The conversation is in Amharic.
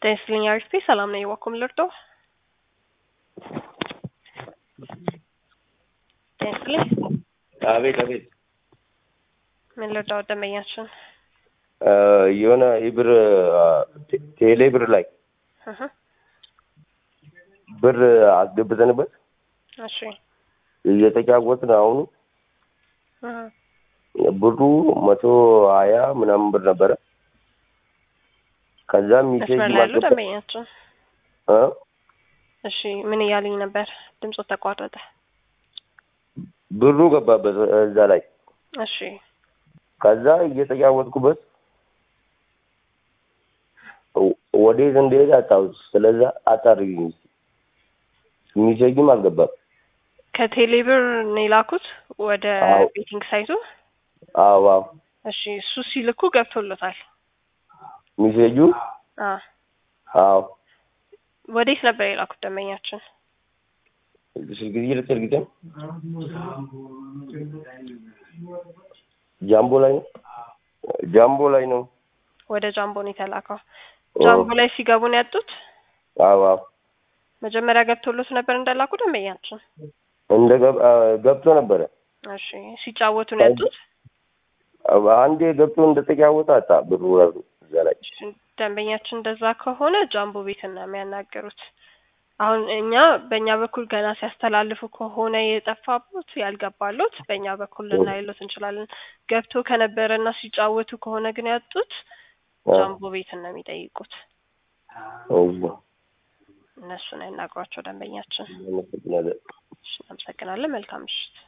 ጤና ይስጥልኝ አሪፍ ሰላም ነኝ። ዋኩም ልርዶ ጤና ይስጥልኝ። አቤት አቤት። ምን ልርዳው ደንበኛችን? የሆነ የብር ቴሌ ብር ላይ እህ ብር አስገብተንበት እሺ እየተጫወትን አሁኑ እህ ብሩ መቶ ሀያ ምናምን ብር ነበረ። ከዛ ሚሴጅ መስመር ላይ ያሉ ማስገባ ደንበኛችን እ? እሺ ምን እያሉኝ ነበር? ድምፁ ተቋረጠ። ብሩ ገባበት እዛ ላይ እሺ ከዛ እየተጫወትኩበት ወ- ወዴት እንደሄደ አጣሁት። ስለዛ አጣርልኝ እስኪ። ሚሴጅም አልገባም። ከቴሌ ብር ነው የላኩት ወደ አዎ። ቤቲንግ ሳይቱ። አዎ አዎ እሺ እሱ ሲልኩ ገብቶሎታል። ሚሴጁ አ አዎ ወዴት ነበር የላኩት ደንበኛችን? ስልክ ጊዜ ልትርግጠ ጃምቦ ላይ ነው ጃምቦ ላይ ነው። ወደ ጃምቦ ነው የተላከው። ጃምቦ ላይ ሲገቡ ነው ያጡት። አዎ አዎ መጀመሪያ ገብቶሎት ነበር እንደላኩ ደንበኛችን። እንደ ገብ- አ፣ ገብቶ ነበረ። እሺ ሲጫወቱ ነው ያጡት። አንዴ ገብቶ እንደተጫወተ አጣ ብሩ ራሱ እዛ ላይ እሺ፣ ደንበኛችን እንደዛ ከሆነ ጃምቦ ቤት ነው የሚያናገሩት። አሁን እኛ በእኛ በኩል ገና ሲያስተላልፉ ከሆነ የጠፋቦት ያልገባሎት በእኛ በኩል ልናይሎት እንችላለን። ገብቶ ከነበረ እና ሲጫወቱ ከሆነ ግን ያጡት አ፣ ጃምቦ ቤት ነው የሚጠይቁት። እሺ፣ እነሱን ያናግሯቸው ደንበኛችን። አመሰግናለሁ። እሺ፣ እናመሰግናለን። መልካም ምሽት።